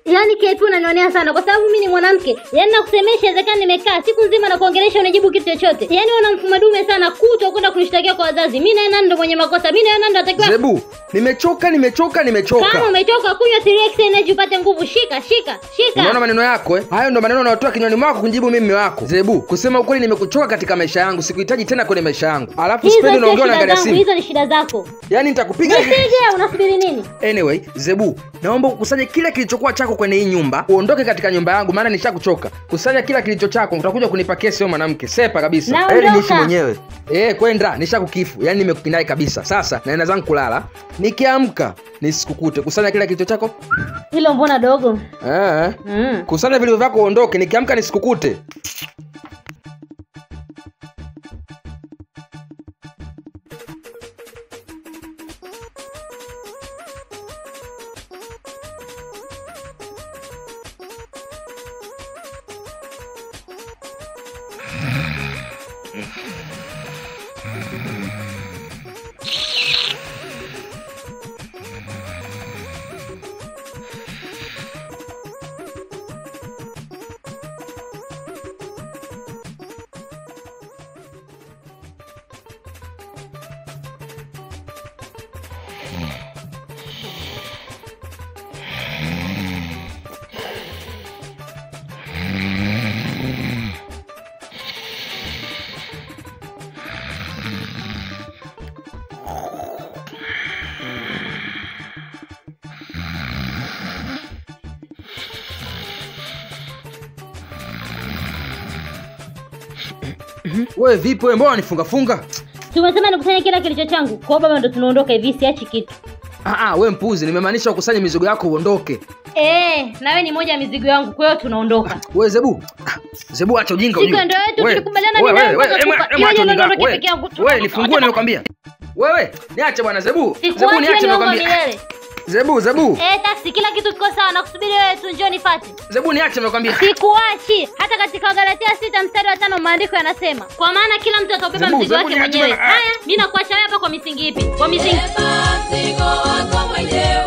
Yaani KP unanionea sana kwa sababu mimi ni mwanamke. Yaani nakusemesha inawezekana nimekaa siku nzima na kuongelesha unajibu kitu chochote. Yaani una mfumo dume sana kutwa kwenda kunishtakia kwa wazazi. Mimi na nani ndo mwenye makosa? Mimi na nani ndo atakiwa Zebu, nimechoka, nimechoka, nimechoka. Kama umetoka kunywa 3x energy upate nguvu, shika shika shika. Unaona maneno yako eh? Hayo ndo maneno unayotoa kinywani mwako kunijibu mimi mume wako. Zebu, kusema ukweli nimekuchoka katika maisha yangu, sikuhitaji tena kwenye maisha yangu. Alafu Hizo sipendi sio unaongea shida unaangalia zangu, simu. hizo ni shida zako. Yaani nitakupiga. Nisije, unasubiri nini? Anyway, Zebu, naomba ukusanye kila kilichokuwa chako kwenye hii nyumba, uondoke katika nyumba yangu maana nishakuchoka. Kusanya kila kilicho chako, utakuja kunipa kesi wewe mwanamke. Sepa kabisa. Naondoka. Heri niishi mwenyewe. Eh, kwenda, nishakukifu. Yaani nimekupindai kabisa. Sasa naenda zangu kulala. Nikiamka nisikukute. Kusanya kila kilicho chako. Hilo mbona dogo? Eh. Mm. Kusanya vilivyo vyako uondoke. Nikiamka nisikukute. Wewe vipi wewe mbona unifunga funga? Tumesema nikusanye kila kilicho changu. Kwa baba ndo tunaondoka hivi, siachi kitu. Ah ah, wewe mpuzi, nimemaanisha ukusanye mizigo yako uondoke. Eh, na wewe ni moja ya mizigo yangu, kwa hiyo tunaondoka. Wewe Zebu. Ah, Zebu acha ujinga Siku ujue. ndio yetu, Wewe, tulikubaliana wewe, ni nani wewe, kwanza wewe, kufa- ema- ema Yeye acha ndio ujinga ndio wako, peke yangu. wewe. Wewe nifungue nimekwambia. Wewe, niache bwana Zebu. Zebu Sikuachi niache niomba nimekwambia. milele. Zebu, Zebu. Eh, taxi kila kitu kiko sawa na kusubiri wewe tu njoo nifate. Zebu niache nimekwambia. Sikuachi. Hata katika Wagalatia sita mstari wa tano maandiko yanasema, kwa maana kila mtu atabeba Zebu, mzigo Zebu, wake niache mwenyewe. bana. Haya, mimi nakuacha wewe hapa kwa misingi ipi? Kwa misingi Beba mzigo wako mwenyewe